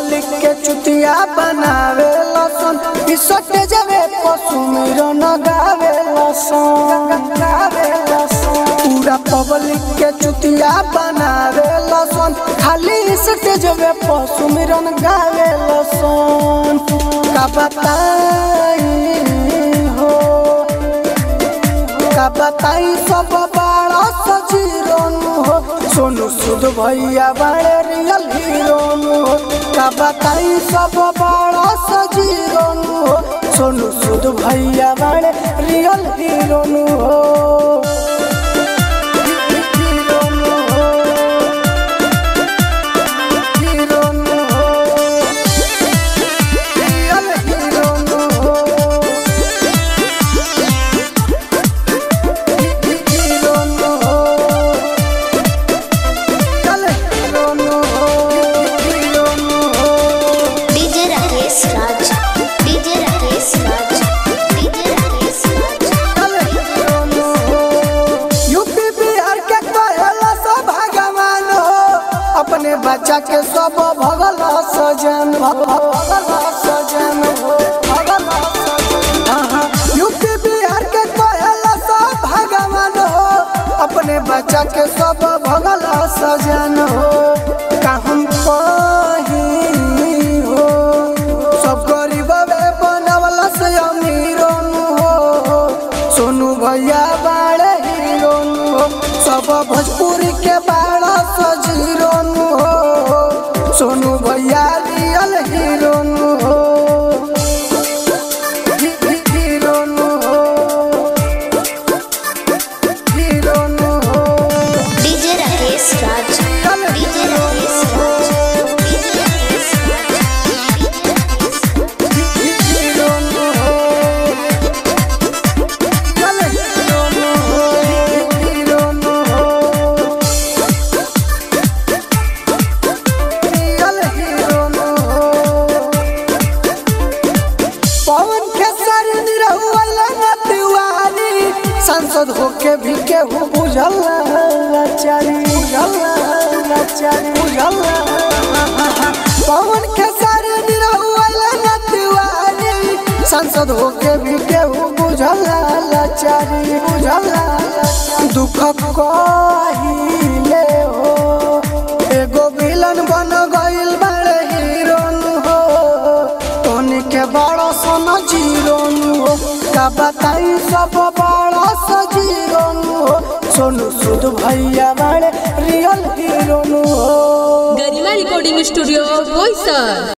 Public के चुतिया बनावे लसन इसटे जवे पशु मिरन गावे लसन गावे लसन पूरा पब्लिक के चुतिया बनावे लसन खाली इसटे जवे पशु मिरन गावे लसन का बताई हो का बताई सब बड़ा सजीरोन हो सोनू सुध भैया बड़े रियल हीरोन हो का बताई सब बड़ा सजीरोन हो सोनू सुध भैया बड़े रियल हीरोन हो हीरोन हो हीरोन हो रियल हीरोन हो DJ Rakesh Raj DJ Rakesh Raj DJ Rakesh Raj UP Bihar के कहला सब भगवान हो अपने बच्चा के सब भगल सजन भगल सजन हो भगल सजन हाँ, हाँ। यूपी बिहार के कहला सब भगवान हो अपने बच्चा के सब भगल सजन हो का हम कहीं हो सब गरीब बनवला से अमीरोन हो सोनू भैया बाड़े हीरोन हो सब भोजपुरी के बाड़ा सजीरोन हो सोनू भैया रियल हीरोन हो ही- ही- हीरोन हो हीरोन हो DJ Rakesh Raj real DJ हीरोन राकेश हो राज डीजे राकेश राज ही- ही- हीरोन हो रियल हीरोन हो हीरोन हो रियल हीरोन हो पवन खेसर निरहुअल नतिवारी सांसद होके भी केहू बुझल लाचारी बुझल लाचारी बुझल पवन खेसर निरहुअल नतिवारी सांसद होके भी केहू बुझल लाचारी बुझल लाचारी। दुख कहिले हो एगो विलन बन गइल बड़े हीरोन हो तोनी के बड़ा सन जीरोन हो का बताई सब बड़ा सजीरोन हो सोनू सुध भैया बड़े रियल हीरोन हो गरिमा रिकॉर्डिंग स्टूडियो बोईसर